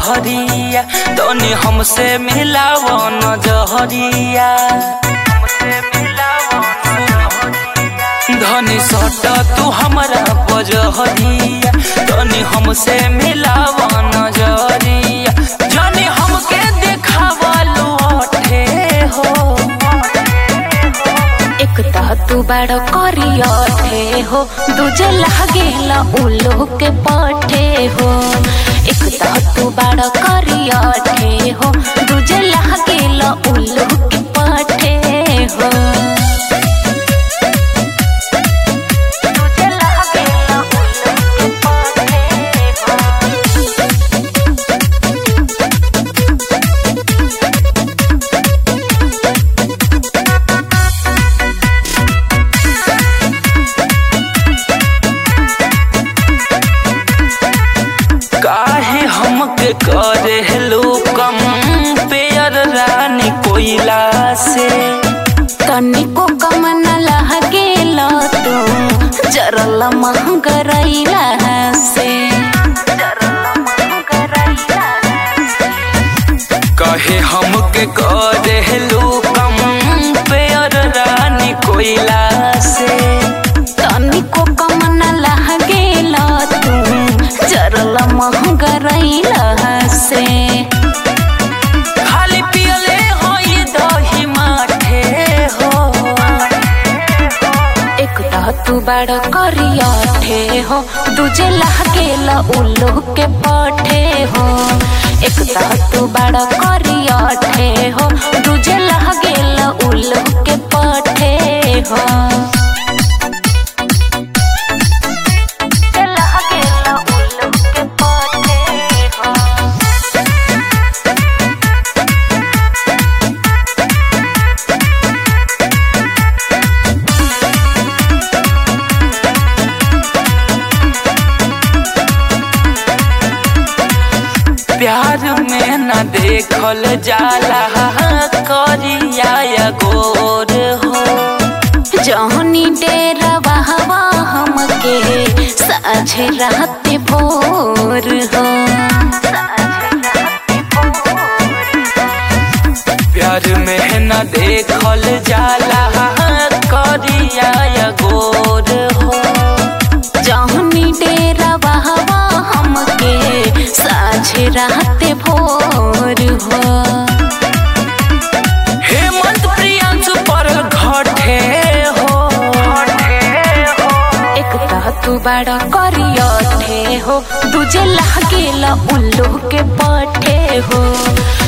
जहरिया तनी हमसे मिलाव नजरिया धनी सट तू हमरा बजहरिया तनी हमसे मिलाव नजरिया जनी हमके देखावलू अठे हो एक तह तू बड़ करियठे हो दूजे लागेला उल्लू के पठे हो एक तह तू बड़ करियठे हो दूजे लागेला उल्लू के पठे हो दूजे लागेला उल्लू के पठे हो काहे हमके करे हेलो कम पेयर रानी कोयला से तनिको कम न लहगेला तू जरल महंगरैला से कहे हमके करे हेलो कम पेयर रानी कोयला से तनिको कम न लहगेला तू जरल महंगरैला से खाली पियले हो ये दही माठे हो एक तह तू बड़ करियठे हो दूजे लहगेला उल्लू के पठे हो एक तह तू बड़ करियठे हो दूजे लहगेला उल्लू के पठे हो लहगेला उल्लू के पठे हो प्यार में न देखल जाला करिया या गोर हो जहनी डेरा बहवा हमके साझे रात भोर हो प्यार में न देखल जाला करिया या गोर हो जहनी डेरा बहवा हमके साझे रात भोर हो हेमंत प्रियांशु पर घटे हो एक तह तू बड़ा करियठे हो दूजे लागेला उल्लू के पठे हो